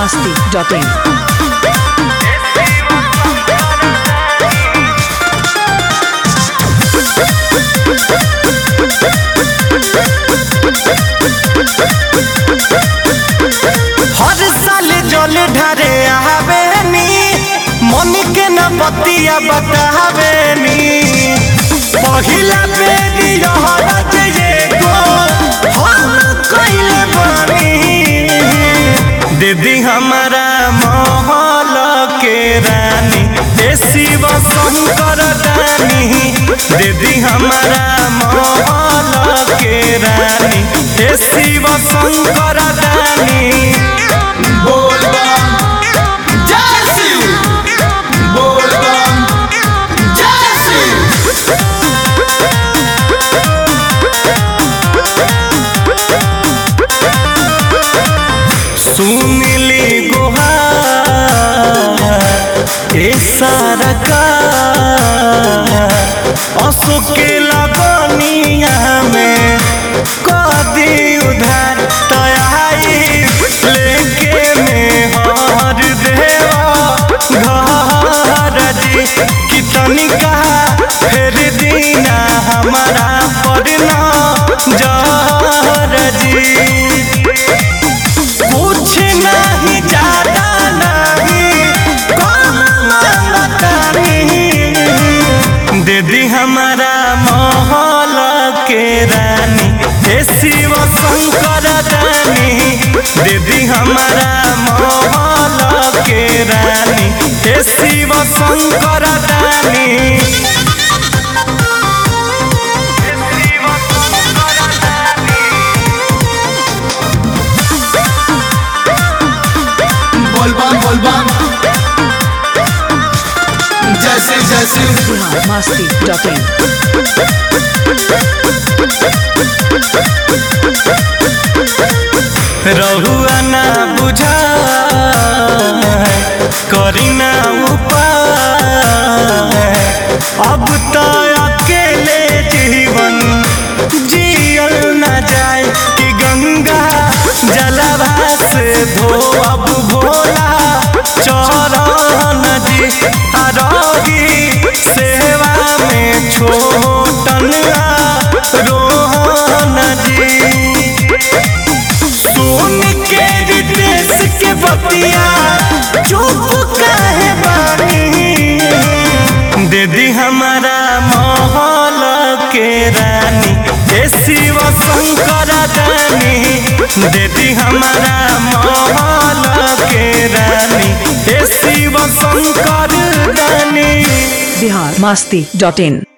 masti.in. हर साल जल ढारे आवेनी मन के न बतिया बतावेनी पहिला बेरी रहत ये गो हम कइले बानी दीदी हमारा महल के रानी ए शिव शंकर दानी दीदी हमारा महल के रानी ए शिव शंकर दानी बोलबम जय शिव बोलबम जय शिव सुनली गुहार ए सारा का अशोक के लगनिया में कदी उधार तयाई लेके में हर देवा घर जी कितनी कहा फिर दीना हमारा पड़ना जहर जी कुछ नहीं ज्यादा नहीं कम मांगता नहीं दीदी हमारा महल के रानी हे शिव शंकर दानी दीदी हमारा महल के रानी हे शिव शंकर दानी हे शिव शंकर दानी बोलबम बोलबम जय शिव जय शिव Bihar masti.in. रहुआ ना बुझा करी ना उपाय अब तो अकेले जीवन जियल ना जाए कि गंगा जलवा से धो अब भोला चरण जी आरोगी सेवा में छोटन रोहन जी सुन के रितेश के बतिया चुप काहे बानी दीदी हमारा महल के रानी हे शिव शंकर दानी दीदी हमारा महल के रानी हे शिव शंकर दानी Bihar masti.in.